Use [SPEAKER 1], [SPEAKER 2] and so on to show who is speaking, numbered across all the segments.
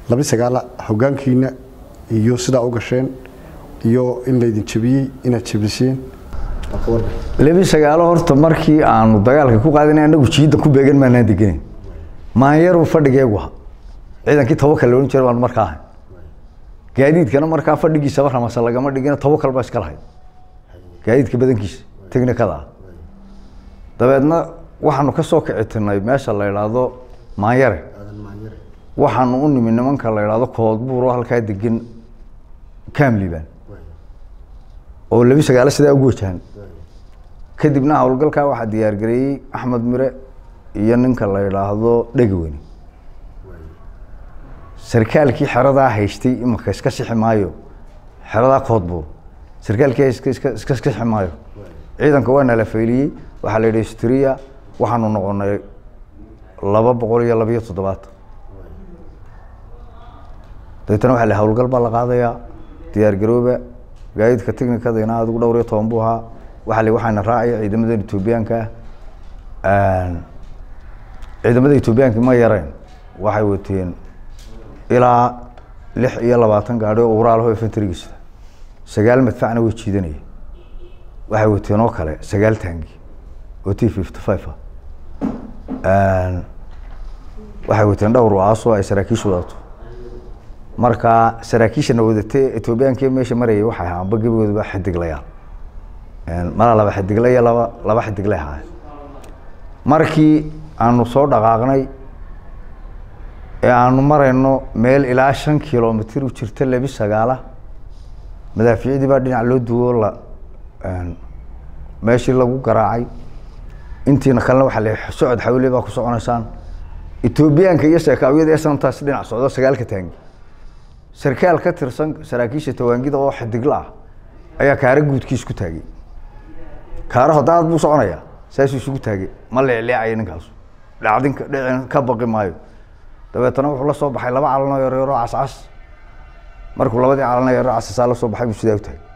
[SPEAKER 1] laba sagaala hogaankiina iyo sidaa u gasheen iyo in laydin jabiyey inaad jabiseen
[SPEAKER 2] lebi sagaalo horta markii aanu dagaalka ku qaadinay anagu jiidda ku beegan maanaan degenayn maanyaru fadhigeegu aha ciidankii tawakal la odhan jiray baan markaa ahay gaadiidkana markaa fadhigiisaba ramasa lagama dhigina tawakal baa iska lahayd gaadiidka badankiisa technikada ah dabeedna waxaanu ka soo kici tirnay meesha la idhaahdo maanyare waxaanu u nimi nimanka la idhaahdo koodbuuro halkaa degan camliban oo lebi sagaalo sidaa ugu wajahan kadibna howlgalkaa waxaa diyaargareeyey axmed mire iyo ninka la idhaahdo dhegaweyne sarkaalkii xeradaa haystay imaka iska sixi maayo xeradaa koodbuur sarkaalkii iska iska iska sixi maayo ciidanka waa nala fayliyey waxaa la yidhi striya waxaanu noqonay laba boqol iyo labiyo toddobaatan dabeetana waxaa la howlgal baa la qaadayaa diyaargarooba gaadiidka technikadina adigu dhowr iyo toban buu ahaa waxaa la waxaana raacaya ciidamadan etoobiyaanka ah ciidamada etoobiyaanka ma yareen waxay wateen ilaa lix iyo labaatan gaadhi oo uraalaho infantrigiisa sagaal madfacna way jiidanaya waxay wateen oo kale sagaal taangi oo t fifty five ah waxay wateen dhowr waaasoo ay saraakiishu wadato marka saraakiishana wadatee etoobiyaanki meesha marayay waxay ahaa amba gebigoodaba xidiglayaal malaa laba xidigle iyo laba laba xidigle ahaa markii aanu soo dhaqaaqnay ee aanu marayno meel ilaa shan kilomitr u jirta lebi sagaala madaafiicdii baa dhinac loo duwo la meeshii lagu garaacay intiina kalena waxaa la socod xawle baa ku soconaysaan etoobiyaanka iyo sheekaawiyada ee sanamtaas dhinac socdo sagaalka taangi sarkaal ka tirsan saraakiisha tawaangida oo xidigla ah ayaa kaara guudkiis ku taagay kaaraho daad buu soconayaa saasuu isugu taagay ma leecleecaya ninkaasu dhacdinka dhicin ka baqi maayo dabeetana wuxuu la soo baxay laba calanoo yaryaroo cascas markuu labadii calanoo yaryaro casasaa la soo baxay buu sidaa u taagay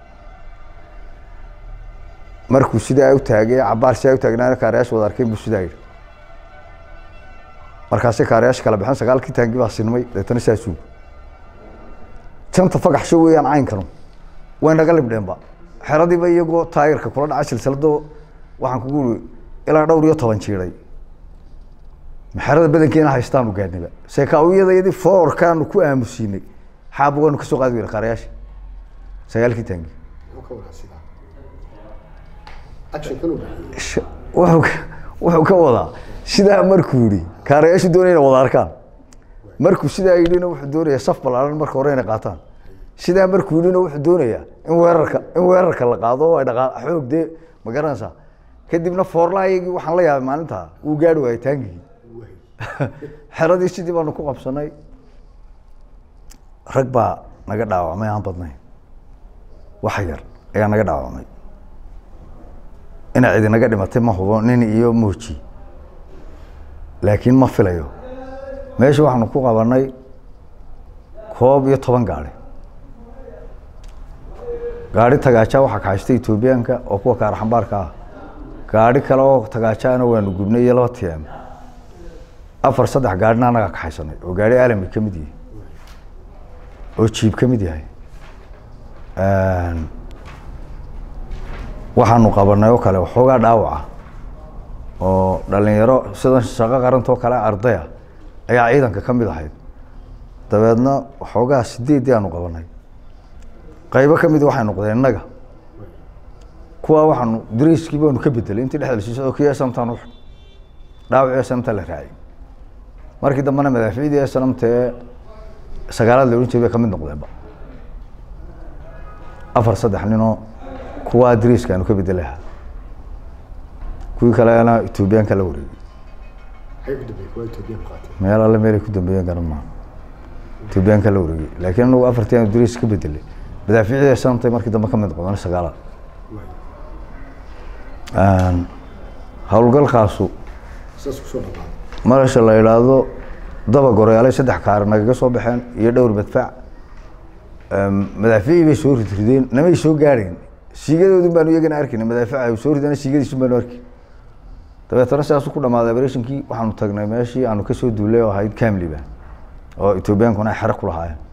[SPEAKER 2] markuu sidaa u taagay cabaar sidaa u taagnaana kaarayaasha wada arkeen buu sidaa yidhi markaasay kaarayaasha kala baxeen sagaalkii taangi baa sinmay dabeetana saasuu janta fagaxsho weeyaan caynkanu way naga libdheenba xeradiiba iyagoo taayirka kula dhaca silsilado waxaan kugu uri ilaa dhowr iyo toban jiiday xerada badankeena haystaanu gaadniba seekaawiyadayadii foorkaanu ku aamusiinay xaabugaanu kasoo qaadi weyna kaarayaasha sagaalkii taangi wuxuu wuxuu ka wadaa sidaa markuu yihi kaarayaashu doonaya inay wada arkaan markuu sidaa yidhina wuxuu doonayaa saf balaaran marka hore inay qaataan sidaa markuu yidhina wuxuu doonayaa in weerarka in weerarka la qaado oo ay dhaqaa xoog dee ma garanaysaa kadibna foorlaayagii waxaan la yaabay maalintaa wuu gaari waayay taangigii xeradii sidii baanu ku qabsanay rag baa naga dhaawacmay aan badnayn wax yar ayaa naga dhaawacmay ina cidi naga dhimatay ma hubo nin iyo mooji laakiin ma filayo meesha waxaanu ku qabanay koob iyo toban gaari gaari tagaaja waxaa kaxaystay etoobiyaanka oo kuwa kaaraxambaarka ah gaari kale oo tagaajaana waanu gubnay iyo laba tm afar saddex gaarina anagaa kaxaysanay oo gaari alami ka mid yahay oo jiib ka mid yahay waxaanu qabanay oo kale waxoogaa dhaawaca oo dhalinyaro sidan shaqo qarantoo kale ardaya ayaa ciidanka ka mid ahayd dabeedna waxoogaa sideeddii aanu qabanay qaybo ka mid waxay noqdeen innaga kuwa waxaanu dariiskii baanu ka bedelay intii dhexda lasii socdo kii snamtaan u dhaawacii snamta la raacay markii dambena madaaficdii snamta ee sagaalaad la odhan jiray bay ka mid noqdeenba afar saddex ninoo kuwaa dariiska aanu ka bedelaha kuwii kalena etoobiyaanka la wareegay meel alle meelay ku dambeeyeen garan maa etoobiyaanka la wareegay laakiin anagu afartii aanu dariis ka bedelay madaaficdii snamtay markii dambe ka mid noqdeen sagaalaad howlgalkaasu marasha la idhaahdo daba goreelay saddex kaar nagaga soo baxeen iyo dhowr madfac madaaficii bay soo ridrideen namay soo gaadheen siigadoodun baanu iyagana arkayna madaafica ay soo rideen siigadiisun baanu arki dabeetana sidaasu ku dhamaaday operationkii waxaanu tagnay meeshii aanu kasoo duulay oo ahayd camliban oo etoobiyaankuna ay xero ku lahaayeen